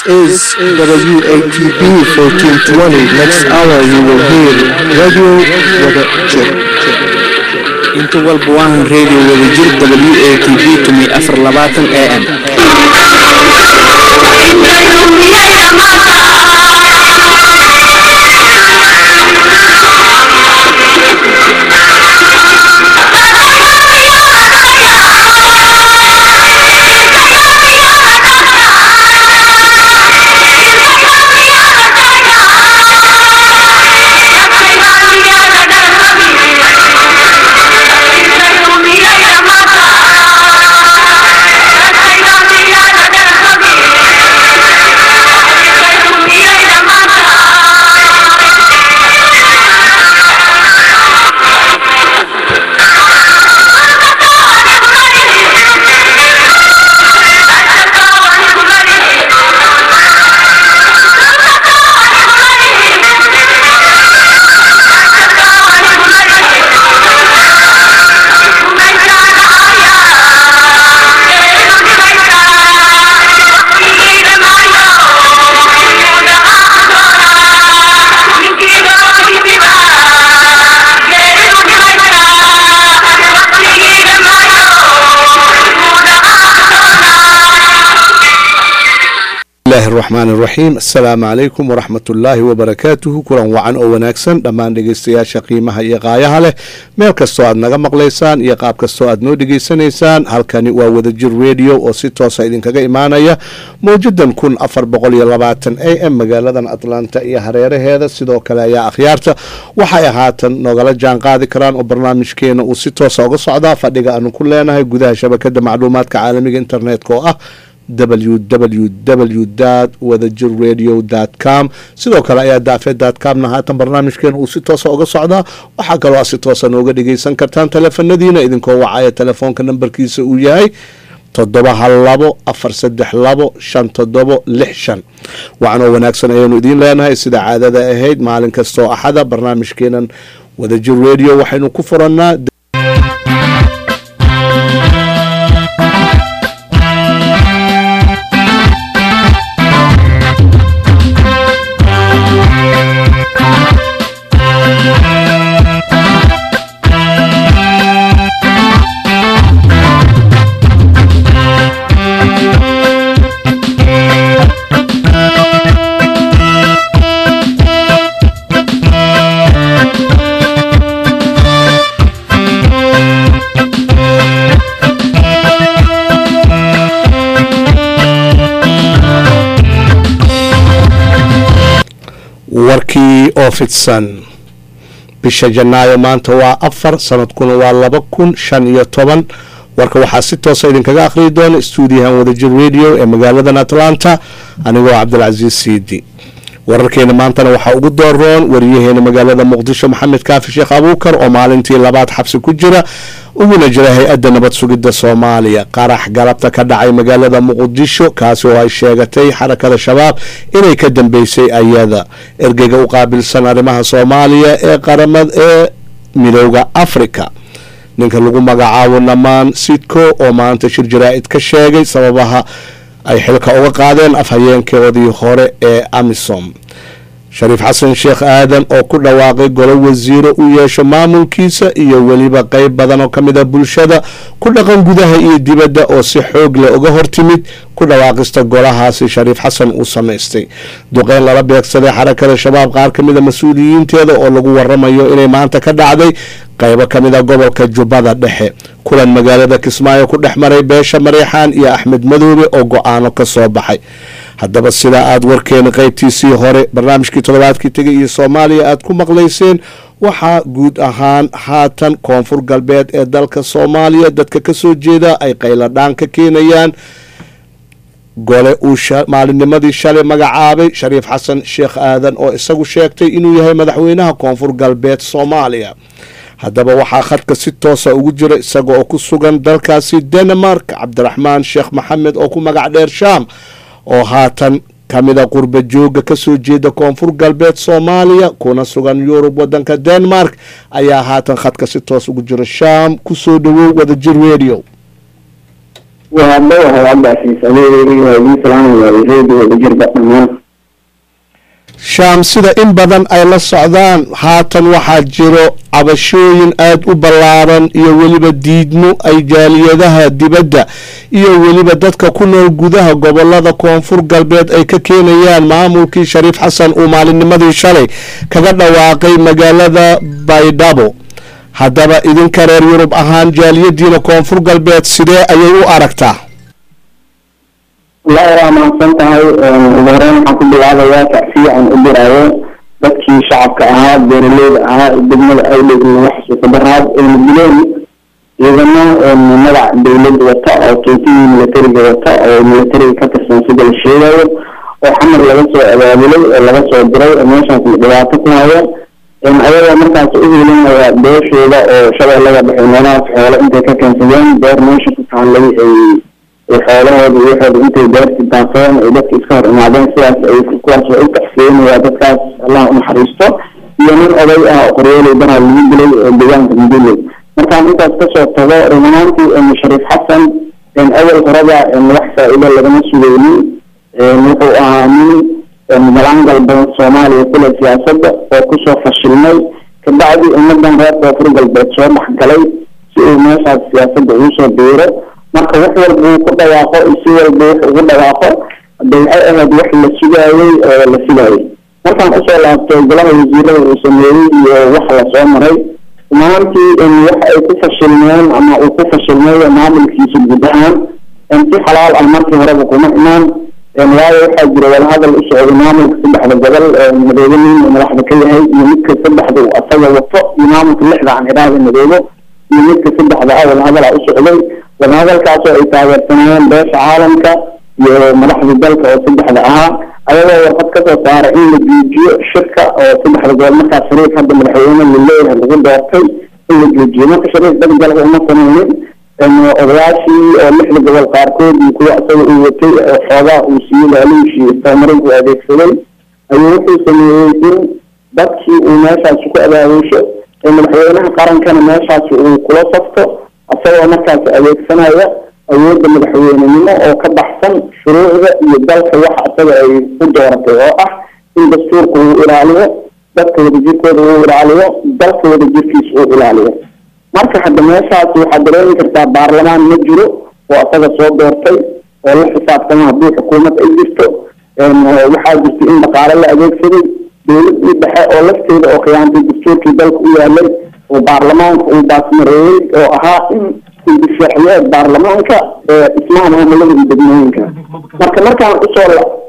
is WATB 1420. Next hour you will hear Radio Wada Jir. inta walba waahan radio wadajir w a t v tumi afar labaatan a m bismillahi araxmaan iraxiim assalaamu calaykum waraxmat ullaahi wabarakaatuhu kulan wacan oo wanaagsan dhammaan dhegeystayaasha qiimaha iyo qaayaha leh meel kastoo aad naga maqlaysaan iyo qaab kastoo aad noo dhegeysanaysaan halkani waa wadajir radio oo si toosa idinkaga imaanaya mawjadan kun afar boqol iyo labaatan a m magaaladan atlanta iyo hareeraheeda sidoo kale ayaa akhyaarta waxay haatan nogala jaan qaadi karaan oo barnaamijkeena uu si toosa uga socdaa fadhiga aanu ku leenahay gudaha shabakada macluumaadka caalamiga internetka oo ah www wadajir radio com sidoo kale ayaa daafee comna haatan barnaamijkeena uu si toosa uga socdaa waxaa kaloo aad si toosa nooga dhegeysan kartaan teleefanadiina idinkoo wacaya telefoonka nambarkiisa uu yahay toddoba hal labo afar saddex labo shan toddobo lix shan wacanoo wanaagsan ayaanu idiin leenahay sida caadada ahayd maalin kastoo axada barnaamijkeenan wadajir radio waxaynu ku furannaa warkii oo fidsan bisha janaayo maanta waa afar sanadkuna waa laba kun shan iyo toban warka waxaa si toosa idinkaga akhriyi doona stuudiyahan wadajir radio ee magaaladan atlanta anigoo cabdilcasiis siidi wararkeena maantana waxaa ugu dooroon wariyaheena magaalada muqdisho maxamed kaafi sheekh abuukar oo maalintii labaad xabsi ku jira uguna jira hay-adda nabad sugidda soomaaliya qarax galabta ka dhacay magaalada muqdisho kaasi oo ay sheegatay xarakada shabaab inay ka dambeysay ayada ergeyga u qaabilsan arrimaha soomaaliya ee qaramad ee midooda africa ninka lagu magacaabo namaan sidko oo maanta shir jaraa-id ka sheegay sababaha ay xilka uga qaadeen afhayeenkoodii hore ee amisom shariif xasan sheekh aadan oo ku dhawaaqay golo wasiiro u yeesho maamulkiisa iyo weliba qeyb badan oo ka mid a bulshada ku dhaqan gudaha iyo dibadda oo si xoog leh uga hortimid ku dhawaaqista golahaasi shariif xasan uu samaystay duqeyn lala beegsaday xarakada shabaab qaar ka mid a mas-uuliyiinteeda oo lagu waramayo inay maanta ka dhacday qaybo ka mid a gobolka jubbada dhexe kulan magaalada kismaayo ku dhex maray beesha mareexaan iyo axmed madoobe oo go-aano ka soo baxay haddaba sidaa aada warkeena qeybtiisii hore barnaamijkii toddobaadkii tegay iyo soomaaliya aada ku maqlayseen waxaa guud ahaan haatan koonfur galbeed ee dalka soomaaliya dadka kasoo jeeda ay qayladhaan ka keenayaan gole uu maalinnimadii shalay magacaabay shariif xasan sheekh aadan oo isagu sheegtay inuu yahay madaxweynaha koonfur galbeed soomaaliya haddaba waxaa khadka si toosa ugu jira isaga oo ku sugan dalkaasi denmark cabdiraxmaan sheekh maxamed oo ku magac dheer shaam oo haatan ka mida qurba jooga kasoo jeeda koonfur galbeed soomaaliya kuna sugan yurub wadanka denmark ayaa haatan khadka si toos ugu jira shaam kusoo dhawow wadajir radio waa dhawahay cabdicasiis adeegayga waa idin salaamaya reediyo wadajirba dhammaan shaam sida in badan ay la socdaan haatan waxaa jiro cabashooyin aada u ballaaran iyo weliba diidmo ay jaaliyadaha dibadda iyo weliba dadka ku nool gudaha gobolada koonfur galbeed ay ka keenayaan maamulkii shariif xasan uu maalinnimadii shalay kaga dhawaaqay magaalada baydhabo haddaba idinka reer yurub ahaan jaaliyadiina koonfur galbeed sidee ayay u aragtaa wallaahi waa mahadsan tahay ugu horeyn waxaan ku bilaabayaa tacsiican u diraayo dadkii shacabka ahaa beeraleyda ahaa degmada awdhow laga xasuusta daraad ayna dileen ciidamo magac dawlad wata oo tuutihii militariga wata oo militariga ka tirsan sida la sheegayo oo xamar laga soo abaabulay oo laga soo diray oo meeshaas dhibaato ku haya ayagoo markaas u helinaya beeshooda oo shabeellada dhexe meelahaas xoolo intay ka keensadeen beer meesha ku taallay ay xoolahooda iyo waxooda intay beerti daafeen ay dadka iska hor imaadeen sidaas ay kuwaas waa u taxsiinaya dadkaas allah unaxariisto iyo nin oday ah oo qoryooley baraha lagu dilay oo deegaanka muduley markaan intaas kasoo tago run ahaantii shariif xasan awal horeba wax faa-iido lagama sugaynin wuxuu ahaa nin malangal badan soomaaliya kule siyaasadda oo kusoo fashilmay kabacdi ummadan reer koonfur galbeed soo dhexgalay si uu meeshaas siyaasadda ugu soo biiro marka wax walba uu ku dhawaaqo si walba wax ugu dhawaaqo hade waxay ahayd wax la sugaayey oo la filayay markaan usoo laabtay golaha wasiirada uu sameeyey iyo wax lasoo maray maantii wax ay ku fashilmeen ama uu ku fashilmay maamulkiisa guud ahaan si xalaal ah markii horeba kuma imaan waayo waxaa jira wadahadal u socday maamulka saddexda gobol madoobe nin uu madaxda ka yahay iyo midka saddexda uu asaga wato iyo maamulka lixda aan idhaahda madoobe iyo midka saddexda ah wadahadal u socday wadahadalkaasoo ay taageersanayeen beesha caalamka iyo madaxda dalka oo saddexda ahaa ayagoo warqad kasoo saaray in la joojiyo shirka oo saddexda gobol markaas shariif hadda madaxweyne laleeyahay lagu doortay in la joojiyo marka shariif dagdalka uma samaynin odayaashii oo lixda gobol qaarkood iyo kuwa isaga uu watay oo xoogaa uu siiyey laaluushii istamarin uu adeegsaday ayuu wuxuu sameeyey in dadkii uu meeshaasi ku abaabusho ee madaxweynaha qarankana meeshaasi uu kula safto isagoo markaasi adeegsanaya awoodda madaxweynenimo oo ka baxsan shuruucda iyo dalka waxa isaga ay u dooratay oo ah in dastuurka uu ilaaliyo dadka wadajirkooda uu ilaaliyo dalka wadajirkiisa uu ilaaliyo marka hadda meeshaasi waxaad dareemi kartaa baarlamaan ma jiro oo asaga soo doortay oo la xisaabtama haddii xukuumad ay jirto waxaa jirta in dhaqaale la adeegsaday dowladii dhexe oo lafteeda oo khiyaantay dastuurkii dalka u yaalay oo baarlamaanka uu baasmareeyey oo ahaa in indifaaciyeed baarlamaanka ee dhismaha maamulada iyo degmooyinka marka markaan usoo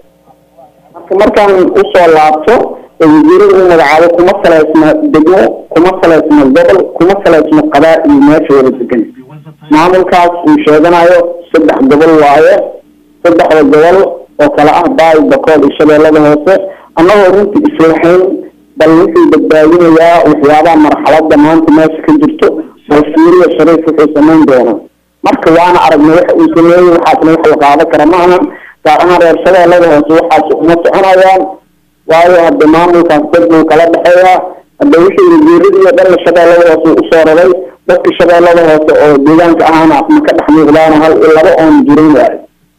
marka markaan usoo laabto wasiirada uu magacaabo kuma saleysna degmo kuma saleysna gobol kuma saleysna qabaa-il meesha wada degan maamulkaas uu sheeganayo saddex gobol waaye saddexda gobol oo kale ah baay bakool iyo shabeellada hoose annagoo runtii islahayn bal wuxuu badbaadinayaa waxyaabaha marxaladda maanta meesha ka jirto bal fiiriya shariif wuxuu samayn doona marka waana aragnay waxa uu sameeyey waxaasna wax la qaadan kara ma ahan gaar ahaan reer shabeellada hoose waxaas uma soconayaan waayo hadda maamulkaas dad buu kala dhexeeyaa hadda wixii wasiiradiiyo dhanna shabeellada hoose usoo raray dadka shabeellada hoose oo deegaanka ahaana ma ka dhex muuqdaana hal iyo laba oon jirin waayo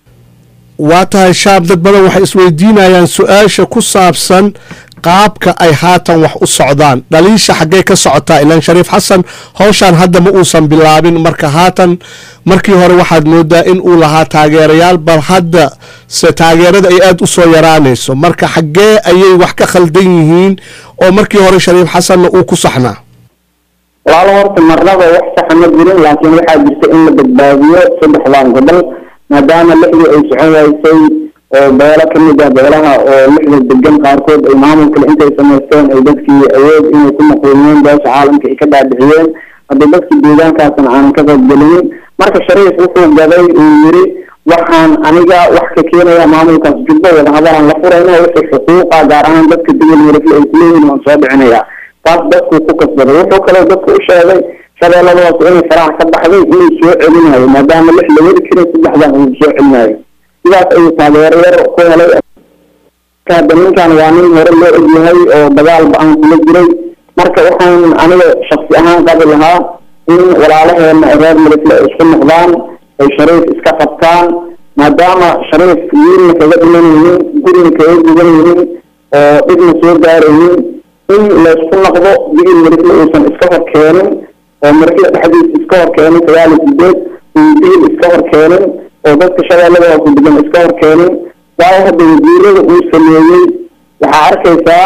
waa tahay shaab dad badan waxay isweydiinayaan su-aasha ku saabsan qaabka ay haatan wax u socdaan dhaliisha xaggee ka socotaa ilaan shariif xasan howshaan hadda ma uusan bilaabin marka haatan markii hore waxaad moodaa in uu lahaa taageerayaal bal hadda se taageerada ay aada u soo yaraanayso marka xaggee ayay wax ka khaldan yihiin oo markii hore shariif xasanna uu ku saxnaa walaalo horta marnaba wax saxa ma jirin laakiin waxaa jirta in la badbaadiyo saddexdan gobol maadaama lixdii ay socon waysay oo beelo kamid ah beelaha oo lixda degan qaarkood ay maamulkale intay samaysteen ay dadkii awood inay ku maquuliyeen beesha caalamka ay ka dhaadhiciyeen hadda dadkii deegaankaasna aanan ka qaybgelinin marka shariif wuxuu gaday uu yiri waxaan aniga wax ka keenaya maamulkaas jubbo wadahadalaan la furayna wixii xuquuqa gaar ahaan dadka degel werifle ay kuleeyihin waan soo dhicinaya taas dadkuu ku kasbaday wuxuu kaloo dadka u sheegay shabeellada hoose inay farax ka baxday inuu soo celinayo maadaama lix la wadi karin saddexdan uu soo celinayo sidaas ayuu taageero yar ku helay hadda ninkan waa nin hore loo ogyahay oo dagaal ba-aan kula jiray marka waxaan aniga shaksi ahaan qabi lahaa in walaalaheena reer milifle ay isku noqdaan ay shariif iska qabtaan maadaama shariif wiilna kaga dhiman yihiin gurina kaga gudan yihiin oo dhibna soo gaaraynin in laysku noqdo digil marifle uusan iska hor keenin oo marifle dhexdiisa iska hor keenin sagaal iyo sideed uu digil iska hor keenin oo dadka shabeellada hoose degan iska hor keenin waayo hadda wasiirada uu sameeyey waxaa arkaysaa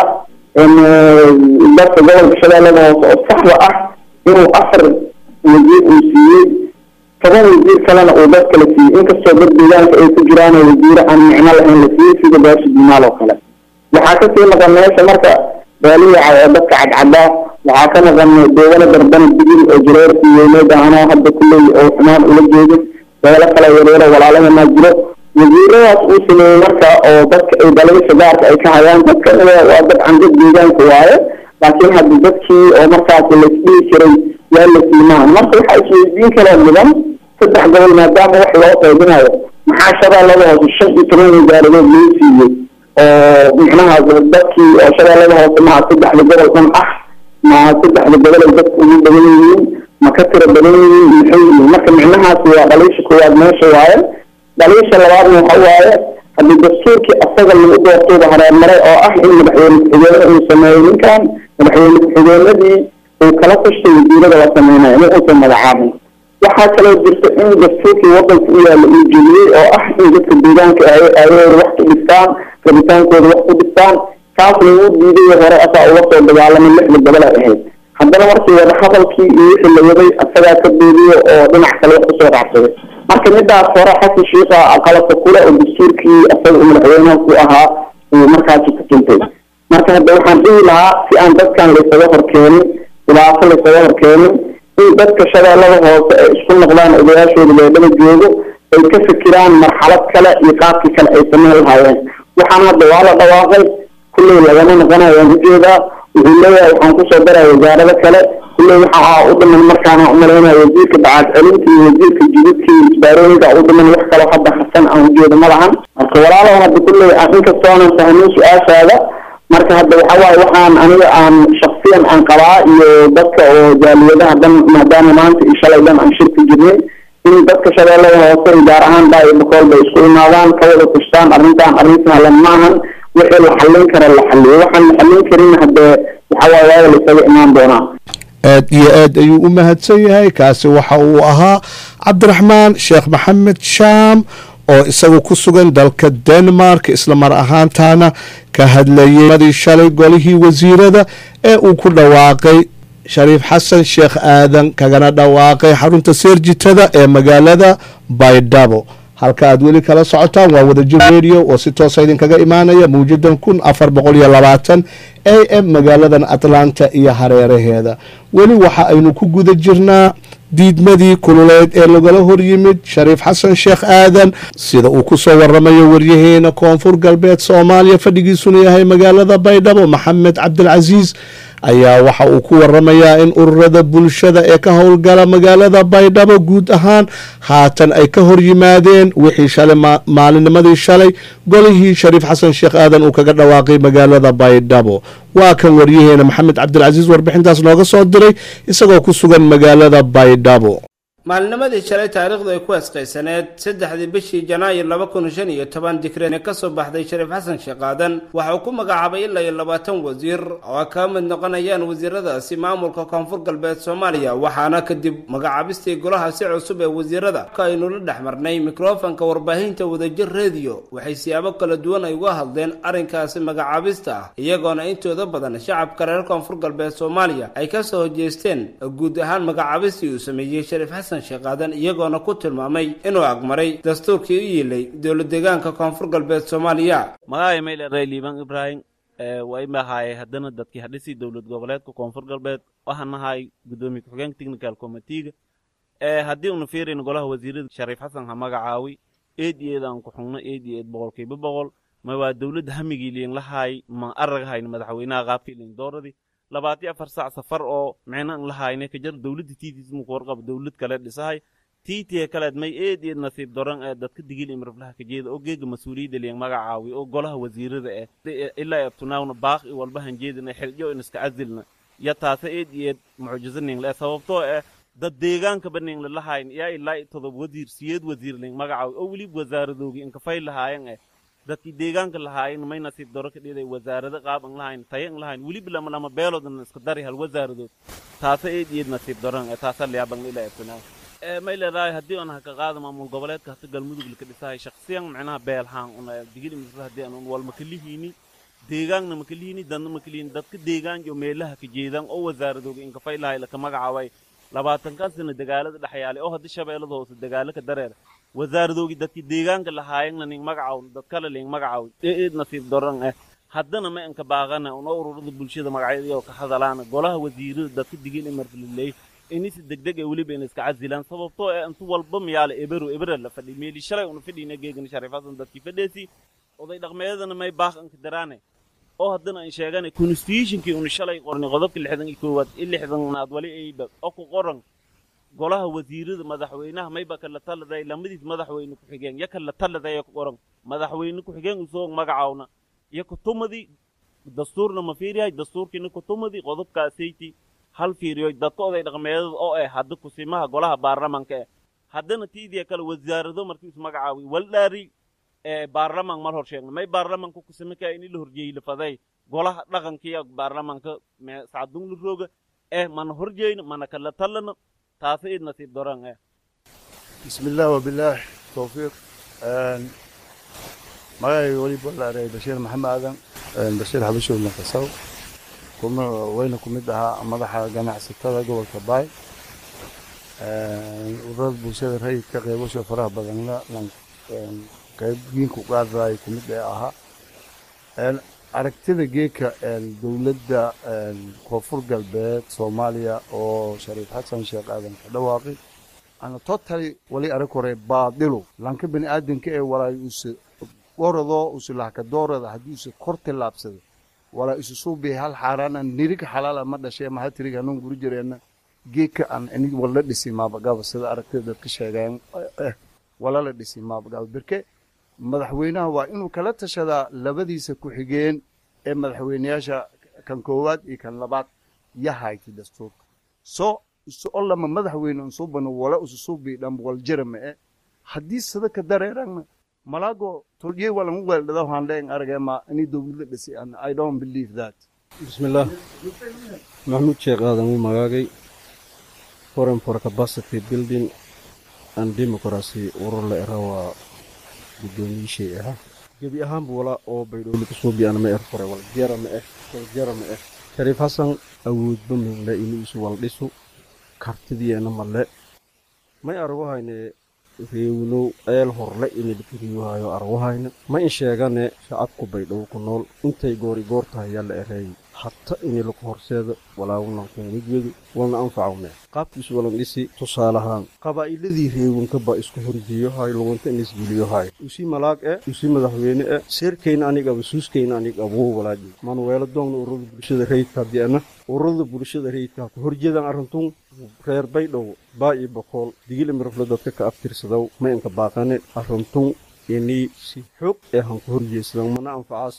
dadka gobolka shabeellada hoose oo saxda ah inuu afar wasiir uu siiyey toban wasiir kalena uu dad kala siiyey inkastoo dad deegaanka ay ku jiraan oo wasiire aan micno lahayn la siiyey sida baashi dimaal oo kale waxaa kasii maqan meesha marka baaliyaca oo dadka cadcadaa waxaa ka maqan deegana darbana digil oo jireerkii weyneed ahanoo hadda kulley oo xumaan ula jeedin beelo kale yareero walaalahanaa jiro wasiiradaas uu sameeyey marka oo dadka ay dalagasha gaarka ay ka hayaan dadka waa dabcan dad deegaanka waaye laakiin hadda dadkii oo markaas laisdhihi jiray waa la siimaan marka waxaa isweydiin kaloo mudan saddex gobol maadaama wax loo qaybinayo maxaa shabeellada hoose shan iyo toban wasaaradood loo siiyey oo micnaha dadkii oo shabeellada hoose maha saddexda gobol dhan ah ma saddexda gobol ay dadku ugu badan yihiin ma ka tiro badan yihiin maxay yihiin marka micnahaasi waa dhaliisha koowaad meesha waaye dhaliisha labaadna waxa waaye haddii dastuurkii asaga lagu doortooba hareermaray oo ah in madaxweyne ku-xigeenada uu sameeyo ninkan madaxweyne ku-xigeenadii uu kala tashtay wasiirada la sameynayo in uusan magacaabin waxaa kaloo jirta in dastuurkii wadanka u yaalla uu jeliyey oo ah in dadka deegaanka ayooda wax ku dhistaan rabitaankooda wax ku dhistaan kaasna wuu diiday hore asaa uga soo dagaalamay lixda gobol ay ahayd haddana markii wada hadalkii iyo wixii la waday asagaa ka beediyo oo dhinac kale wax kusoo raacsaday marka midaas hore xasan shiika qalabka kule oo dastuurkii asaga uu madaxweynaha ku ahaa uu markaasi ku tuntay marka hadda waxaan dhihi lahaa si aan dadkan laysaga horkeenin dhibaato laysaga horkeenin in dadka shabeellada hoose ay isku noqdaan odayaashooda beedhada joogo ay ka fikiraan marxalad kale iyo qaabkii kale ay sameyn lahaayeen waxaan hadda waa la dhawaaqay kulley lagama noqonayo waan ujeedaa wuxuu leeyahay waxaan kusoo daraya wasaarado kale kulley waxaa u dhiman markaana umalaynaya wasiirka bacaad celinta iyo wasiirka jididka iyo isbaarooyinka u dhiman wax kaloo hadda hasan aan ujeedo ma lahan marka walaalow hadda kulley inkastoo aanan fahmin su-aashaada marka hadda waxa waaye waxaan aniga aan shaksiyan aan qabaa iyo dadka oo jaaliyadaha dhan maadaama maanta iyo shalay dhan aan shirka jirnay in dadka shabeellada hoose gaar ahaan baa bakool bay isku imaadaan ka wada kushtaan arrintan arrin sahlan maahan wixii la xallin kara la xalliyo waxaan la xallin karin haddee waxa waaye waaga laisaga imaan doonaa aad iyo aad ayuu u mahadsan yahay kaasi waxa uu ahaa cabdiraxmaan sheekh maxamed shaam oo isagu ku sugan dalka denmark isla mar ahaantaana ka hadlayay madii shalay golihii wasiirada ee uu ku dhawaaqay shariif xasan sheekh aadan kagana dhawaaqay xarunta seerjitada ee magaalada baydhabo halka aad weli kala socotaan waa wadajir radio oo si toosa idinkaga imaanaya mawjadan kun afar boqol iyo labaatan a m magaaladan atlanta iyo hareeraheeda weli waxa aynu ku guda jirnaa diidmadii kululeed ee lagala hor yimid shariif xasan sheekh aadan sida uu ku soo waramayo waryaheena koonfur galbeed soomaaliya fadhigiisuna yahay magaalada baydhabo maxamed cabdilcasiis ayaa waxa uu ku waramayaa in ururada bulshada ee ka howlgala magaalada baydhabo guud ahaan haatan ay ka hor yimaadeen wixii shalay maalinimadii shalay golihii shariif xasan sheekh aadan uu kaga dhawaaqay magaalada baydhabo waa kan waryaheena maxamed cabdilcasiis warbixintaas nooga soo diray isagoo ku sugan magaalada baydhabo maalinimadii shalay taariikhdu ay ku asqaysaneed saddexdii bishii janaayo laba kun shan iyo toban dikreen ka soo baxday shariif xasan sheekh aadan waxa uu ku magacaabay ilaa iyo labaatan wasiir oo ay kaga mid noqonayaan wasiiradaasi maamulka koonfur galbeed soomaaliya waxaana kadib magacaabistii golaha si cusub ee wasiirada ka aynu la dhex marnay mikrofonka warbaahinta wadajir rediyo waxay siyaabo kala duwan ay uga hadleen arrinkaasi magacaabista ah iyagoona intooda badan shacabka reer koonfur galbeed soomaaliya ay ka soo hojeesteen guud ahaan magacaabistii uu sameeyey shariif xasan sheekaadan iyagoona ku tilmaamay inuu agmaray dastuurkii u yiilay dowla deegaanka koonfur galbeed soomaaliya magacay mayleray liibaan ibraahim waa imahaye haddana dadkii hadhisii dowlad goboleedka koonfur galbeed waxaan nahay guddoomiye ku-xigeenka technical committeega haddii una fiirayno golaha wasiirada shariif xasan ha magacaawi eed iyo eed aan ku xugno eed iyo eed boqolkiiba boqol ma waa dowladda hamigii liin lahaay ma araghayn madaxweynaha qaabkii liin dooradii labaatiyo afar saac safar oo micnan lahayne ka jar dowladda tiitiis muku warqaba dowlad kale dhisahay tiitiya kaleed may eed eed nasiib doran ee dadka digil imraflaha ka jeeda oo geega mas-uuliyadda liyan magacaawi oo golaha wasiirada eh ilaa abtunaawna baaq i walba hanjeedina xiljo in iska casilna ya taase eed iyo eed mucjizo ningle sababtoo eh dad deegaanka baning lalahayn yaa ilaa todob wasiir siyeed wasiir ling magacaw oo weliba wasaaradoogi inkafay lahaayeen eh dadkii deegaanka lahaayeen may nasiib daro ka dhiday wasaarado qaab an lahayn tayo an lahayn weliba lama lama beeloodna iska dari hal wasaaradood taasa eed eed nasiib daron ee taasa liyaaban ila ebsanaa ee may leedahay haddii aan haka qaada maamul goboleedka hata galmudug laka dhisahay shaksiyan macnaha beelhaan una digili misra haddii aan wal makalihiini deegaanna makalihiini dadna makalihiini dadka deegaan iyo meelaha ka jeedaan oo wasaaradooga inkafay lahay laka magacaabay labaatankan sana dagaalada dhexyaalay oo haddii shabeellada hoose dagaalo ka dareer wasaaradoogi dadkii deegaanka lahaayeenna ning magacaw dad kale ling magacaw ee eed nasiib daran eh haddana ma inka baaqana una ururada bulshada magacyadii ka hadalaana golaha wasiirada dadka digil imarliley inisi degdeg ee weliba ina iska casilaan sababtoo ee intu walba miyaala ebero ebera la fadhi meeli shalay una fadhiina geegana shariifasan dadkii fadheesi oday dhaqmeedana may baaq inka daraane oo haddana aan sheeganay constitutionkii una shalay qornay qodobka lixdan iyo koowaad i lixdanaad wali ayba oo ku qoran golaha wasiirada madaxweynaha mayba kala taladay lamadiis madaxweyne ku-xigeen ya kala taladay ku qoran madaxweyne ku-xigeen usoo magacaawna iyo kutumadii dastuurna ma fiiriyahay dastuurkiina kutumadii qodobkaasayti hal fiiriyo dadka oday dhaqmeedada oo eh hadda kusimaha golaha baarlamanka eh haddana tiidiya kale wasaarado markii is magacaawi waldhaari ee baarlaman mal hor sheegna may baarlamanka kusime kaa ini la horjeeyey lafaday golaha dhaqankiya baarlamanka sacadung la rooga eh mana horjeeyna mana kala talana taasa id nasiib daran eh بسم الله وبالله توفيق magacayga weliba la eray bashiir maxamed aadan bashiir xabashow makasaw kuma weyna ku mid ahaa madaxa ganacsatada gobolka baay ururada bulshada rayidka qeybasho faraha badanna qaybgiinku qaadaay ku mid ee ahaa aragtida geeka dowladda koonfur galbeed soomaaliya oo shariif xasan sheekh aadan ka dhawaaqi ana totally wali arag hore baadilu lanka bani aadanka ee walaay use goradoo use lahka doorada haddii use kor tillaabsada walaa isu suubi hal xaaraana nirig xalaala ma dhashay maha tirig hanuun guri jireenna geeka aan inig wala dhisi maabagaba sida aragtida dadka sheegayan eh wala la dhisi maabagaba berke madaxweynaha waa inuu kala tashadaa labadiisa ku-xigeen ee madaxweyneyaasha kan koowaad iyo kan labaad yahayti dastuurka soo isu olama madaxweyne unsubano wala ususubi dham waljarama e haddii sida ka dareerana malago tolye walan weeldhada handeen aragema ini dowladda dhisi an i don't believe that bismillaah maxamuud sheekh aadan uu magaagay foreign for capacity building and democracy urur la era waa guddoomiyishey ahaa gebi ahaanba walaa oo baydhowle kasoo biyana ma er fore wal jera ma eh wal jera ma eh shariif xasan awoodba minle inuu isu wal dhisu kartidiyeena male may arwahayne reewinow eel horle inilkiriyohayo arwahayne ma in sheegane shacabku baydhow ku nool intay goori goor tahay yaa la ereeyay hata inilaku horseeda walaawulankuumidwedu walna anfacawne qaabkiisu walan dhisi tusaalahaan qabaa'iladii reewinka ba isku horjeeyohay lugunta in isgeliyohay usi malaag e usi madaxweyne e seerkayna anigaba suuskayna anigabuu walaaji manuweelo doogna ururada bulshada rayidka haddiana ururada bulshada rayidka ku horjeedaan arrintun reer baydhow baa iyo bokool digil imirafle dadka ka abtirsadow ma inka baaqane arrintun ini si xoog ee han ku horjeedsadan mana anfacaas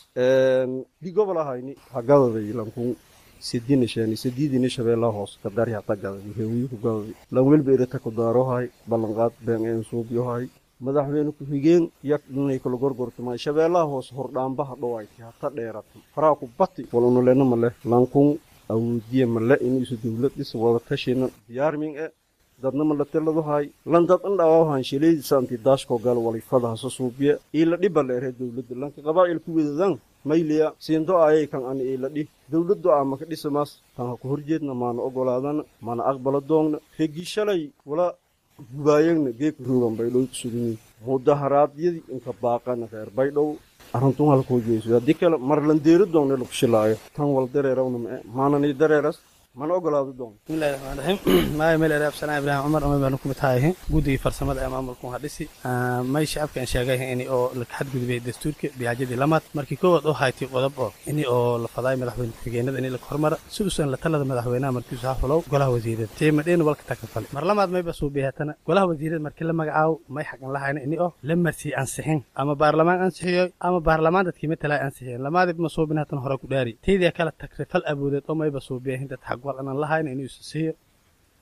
di gobol ahayni hagadaday lankun sidinishani sididini shabeellaha hoos kadari hata gadadi heewiyu ku gadadi lan welba irata ku daarohay ballanqaad been een suubyohay madaxweyne ku-xigeen yak inay kala gorgortamay shabeellaha hoos hordhaambaha dhowayti hata dheerati faraa ku bati walunulena male lankun awoodiye male inuu isu dowlad dhis wada tashina diyaarmin e dadna malateladahay lan dad an dhawaahan shilaydiisa anti daashko gal walifada hasa suubiye iila dhiba leere dowladda lanka qabaa'il ku wedadan mayliya siindo ayay kan ani iila dhi dowladdu ama ka dhisamaas tan ha ku horjeedna maana ogolaadana mana aqbala doogna regi shalay wala gubaayagna geeka roogan baydhow kusugini mudaharaadyadii inka baaqana reer baydhow arintun halkuu jeeso haddii kale marlandeeri doogna lagu shilaayo tan wal dareerawna mae maanani dareeras mana ogolaado doon bismillahi raxmaan raxiim maaya meel ereab sanaa ibraahim cumar umay baanu kumid tahay guddigii farsamada ee maamulku hadhisi may shacabka aan sheegay ini oo la xadgudubay dastuurka biyaajadii lamaad markii koowaad oo haytay qodob oo ini oo la fadaay madaxweyne ku-xigeenada ini la hormara si usan la talada madaxweynaha markiisu ha fulow golaha wasiirada tiimadheena walka takafale mar lamaad mayba suubiyaatana golaha wasiirada markii la magacaabo may xaqan lahayna ini oo la marsii ansixin ama baarlamaan ansixiyo ama baarlamaan dadkii matalaa ansixiyeen lamaadib ma suubin hatan hore ku dhaari taydia kala takrifal awoodeed oo mayba suubiyahin dad xaq wal anan lahayna inuu isa siiyo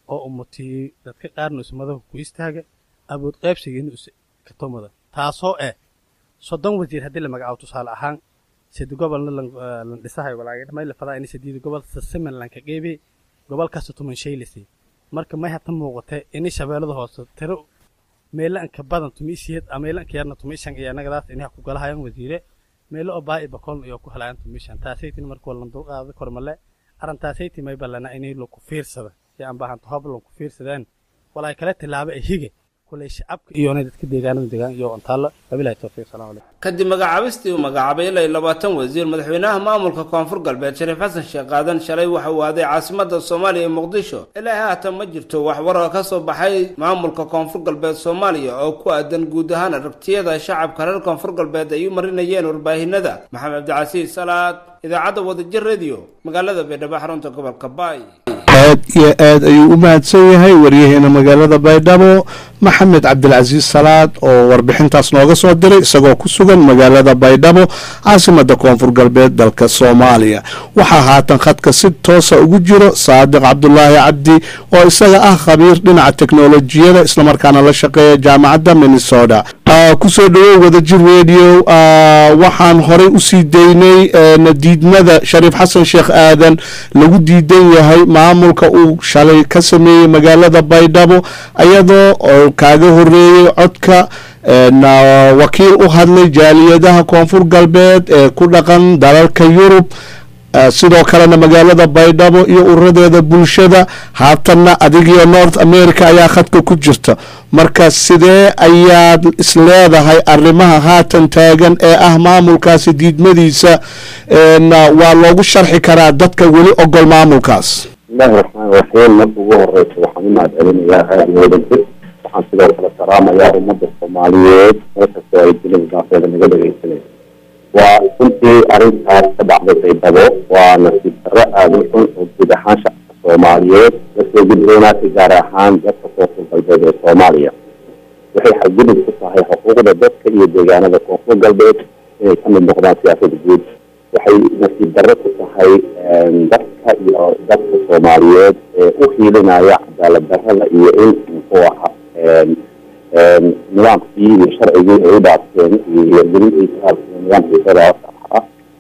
oo umutii dadka qaarna ismadahu ku istaaga awood qaybsigiina is katomada taasoo eh soddon wasiir haddii la magacaabo tusaale ahaan sedi gobolna lan lan dhisahay walaaga may la fadaa ini sediida gobol sasiman lanka qeybi gobol kasta tuman shay lasi marka may hata muuqata ini shabeellada hoose tiro meelo anka badan tumiisiyad ama meelo anka yarna tumiishan iyo annagadaas ini ha ku galahayaan wasiire meelo oo baa i bakoolna iyo ku helayaan tumiishan taasaytin marka walan dulqaada kormale arrintaasaytii may ballana inay laku fiirsada si aan baahanto hob lanku fiirsadaan walaay kale tilaabo ay hige kulay shacabka iyoonay dadka deegaanada deegaan iyo ontaalo wabilahi towfiiq salaam calaykum kadib magacaabistii uu magacaabay ilaa iyo labaatan wasiir madaxweynaha maamulka koonfur galbeed shariif xasan sheekh qaadan shalay waxa uu aaday caasimada soomaaliya ee muqdisho ilaa haatan ma jirto wax war oo ka soo baxay maamulka koonfur galbeed soomaaliya oo ku aadan guud ahaan aragtiyada shacabka reer koonfur galbeed ay u marinayeen warbaahinada maxamed cabdicasiis salaad idaacadda wadajir radio magaalada baydhabo xarunta gobolka baay aad iyo aad ayuu u mahadsan yahay waryaheena magaalada baydhabo maxamed cabdilcasiis salaad oo warbixintaas nooga soo diray isagoo ku sugan magaalada baydhabo caasimada koonfur galbeed dalka soomaaliya waxaa haatan khadka si toosa ugu jiro saadiq cabdulaahi cabdi oo isaga ah khabiir dhinaca teknolojiyada islamarkaana la shaqeeya jaamacadda minnesota kusoo dhawow wadajir radio waxaan horey usii daynay nadiidmada shariif xasan sheekh aadan lagu diidan yahay maamulka uu shalay ka sameeyey magaalada baydhabo iyadoo oo kaaga horeeyey codka wakiil u hadlay jaaliyadaha koonfur galbeed ee ku dhaqan dalalka yurub sidoo kalena magaalada baydhabo iyo uradeeda bulshada haatanna adigiyo north america ayaa khadka ku jirta marka sidee ayaad isleedahay arrimaha haatan taagan ee ah maamulkaasi diidmadiisa waa loogu sharxi karaa dadka weli ogol maamulkaas bismillahi raxmaan raxiim marka ugu horeysa waxaan u mahad celinayaa raadiyo wadajir waxaan sidoo kale salaamayaa ummadda soomaaliyeed meel kastoo ay dunida daafeeda naga dhegeysanay waa runtii arrintaas ka dhacday baydhabo waa nasiib darro aada u xun oo guud ahaan shacabka soomaaliyeed lasoo gudboonaatay gaar ahaan dadka koonfur galbeed ee soomaaliya waxay xadgudub ku tahay xuquuqda dadka iyo deegaanada koonfur galbeed inay ka mid noqdaan siyaasada guud waxay nasiib darro ku tahay dadka iyo dadka soomaaliyeed ee u hiilinaya cadaalad darrada iyo in muxuu ahaa nidaamkii iyo sharcigii ay u dhaafteen iyo gelintiisa nidaamkii federaalka ahaa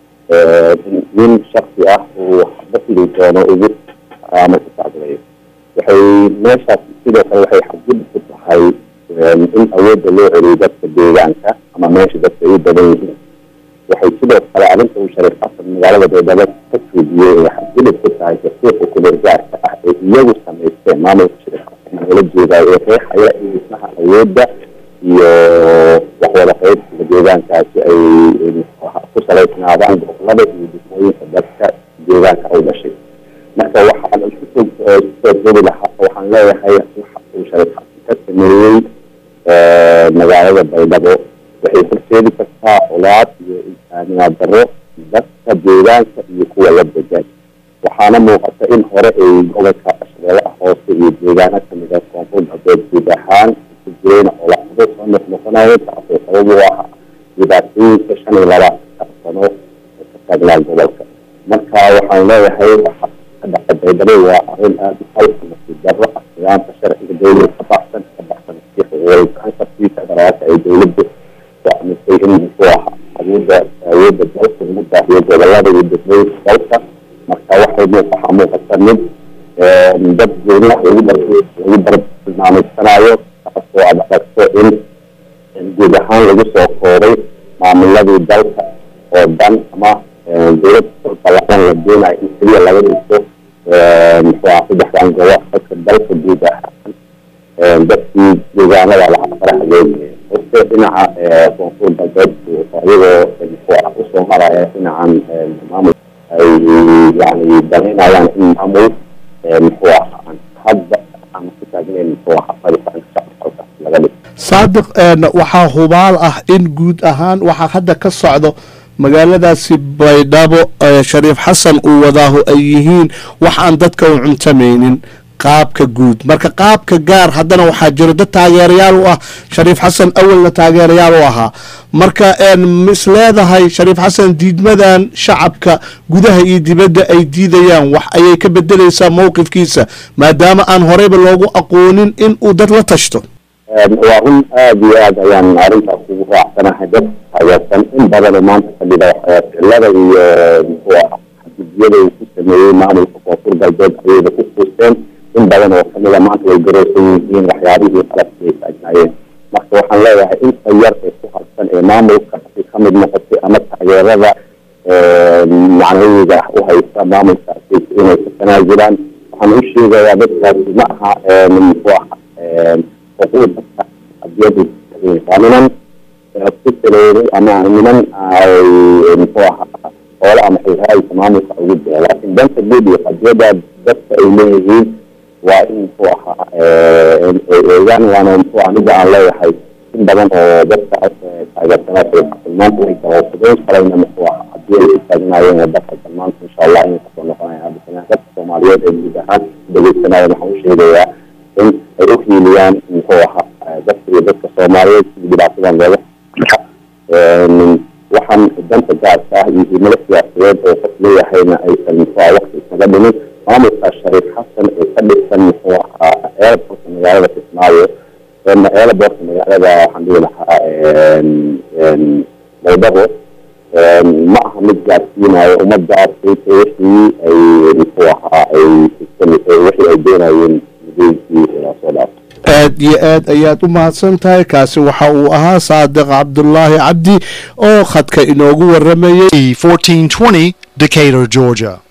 nin shaksi ah uu waxba sidii doono ugu ama ku tacdilayo waxay meeshaas sidoo kale waxay xadgudub ku tahay in awoodda loo celiyo dadka deegaanka ama meesha dadka ay u badan yihiin waxay sidoo kale arrinta uu shariif xasan magaalada baydhabo ka tuujiyey ay xadgudub ku tahay dastuurka kuleergaarka ah ee iyagu samaysteen maamulka shariif xasan loola jeedayo ee qeexaya in dhismaha awoodda iyo waxwada qaybsiga deegaankaasi ay ku salaysnaadaan gobolada iyo dhismooyinka dadka deegaanka u dhashay marka waxaan kusoo joogi lahaa waxaan leeyahay waxa uu shariif xasan ka sameeyey magaalada baydhabo waxay horseedi kartaa colaad iyo insaaniyaad darro dadka deegaanka iyo kuwa la degan waxaana muuqata in hore ay gobolka shabeellaha hoose iyo deegaano kamid a koonfur galbeed guud ahaan ku jireen colaado soo noqnoqonayo taasoo sabab u ah dhibaatooyinka shan iyo labaatanka sano ee ka taagnaa gobolka marka waxaan leeyahay waxa ka dhaca baydhabo waa arrin aada u halka nasiib darro ah nidaamka sharciga dowlada ka baxsan ka baxsan si xuquuqul federaalka ay dowladdu go'aamisay in muxuu ahaa awoodda awoodda dalka lagu baahiyo gobolada iyo degmooyinka dalka marka waxay waxaa muuqata mid dad gooniah lagu lagu bartilmaameysanayo taasoo aad aragto in guud ahaan lagu soo kooray maamuladii dalka oo dhan ama dowlad ballaaran la doonayo in keliya laga dhiso muxuu ahaa saddexdan gobo dadka dalka guud ahaan dadkii deegaanada laha faraha loogeeya horte dhinaca koonfur galbeed iyagoo muxuu ah usoo maraya dhinacan maamul ay yani danaynayaan in maamul muxuu ahaa hadda aan ku taagnayn muxuu ahaa fariisanka shacabka halkaas laga dhigo saadiq waxaa hubaal ah in guud ahaan waxaa hadda ka socdo magaaladaasi baydhabo shariif xasan uu wadaahu ay yihiin wax aan dadka u cuntamaynin qaabka guud marka qaabka gaar haddana waxaa jiro dad taageerayaal u ah shariif xasan awalna taageerayaal u ahaa marka mis leedahay shariif xasan diidmadan shacabka gudaha iyo dibadda ay diidayaan wax ayay ka bedelaysaa mowqifkiisa maadaama aan horeyba loogu aqoonin in uu dad la tashto waa run aada iyo aad ayaan arrintaas ugu raacsanahay dad taageersan in badanoo maanta kamida ficilada iyo muxuu ah xadgudyada uu ku sameeyey maamulka koonfur galbeed ayayba ku fuusteen in badan oo kamida maanta way garoosan yihiin waxyaabihii qalabkii ay taagnaayeen marka waxaan leeyahay inta yar ee ku harsan ee maamulka ka mid noqotay ama taageerada macnaheeda u haysta maamulkaasi inay ka tanaazulaan waxaan u sheegayaa dadkaasi ma aha muxuu ah xuquuqda adiyadu waa niman ku salooday ama niman ay muxuu ahaa hoola ama xilhaayka maamulka ugu jira laakiin danta guud iyo qadiyada dadka ay leeyihiin waa in muxuu ahaa eegaan waana muxuu ah mida aan leeyahay in badan oo dadka taageersanaa maanta way daroofadeen shalayna muxuu ahaa haddii ay ku taagnaayeen waddanka maanta insha allah inay kasoo noqonayaan hadda dadka soomaaliyeed ee guud ahaan dhegeysanaya waxaan u sheegayaa in ay u hiiliyaan muxuu ahaa dadka iyo dadka soomaaliyeed sidii dhibaatadan looga waxaan danta gaarka ah iyo himilo siyaasadeed oo qof leeyahayna aysan muxuu ah waqti isaga dhimin maamulka shariif xasan ee ka dhisan muxuu ahaa airportka magaalada kismaayo airportka magaalada waxaan dhihi lahaa baydhabo ma aha mid gaarsiinayo ummadaas wixii ay muxuu ahaa ay wixii ay doonayeen aad iyo aad ayaad u mahadsan tahay kaasi waxa uu ahaa saadiq cabdulaahi cabdi oo khadka inoogu waramayay E1420 Decatur, Georgia.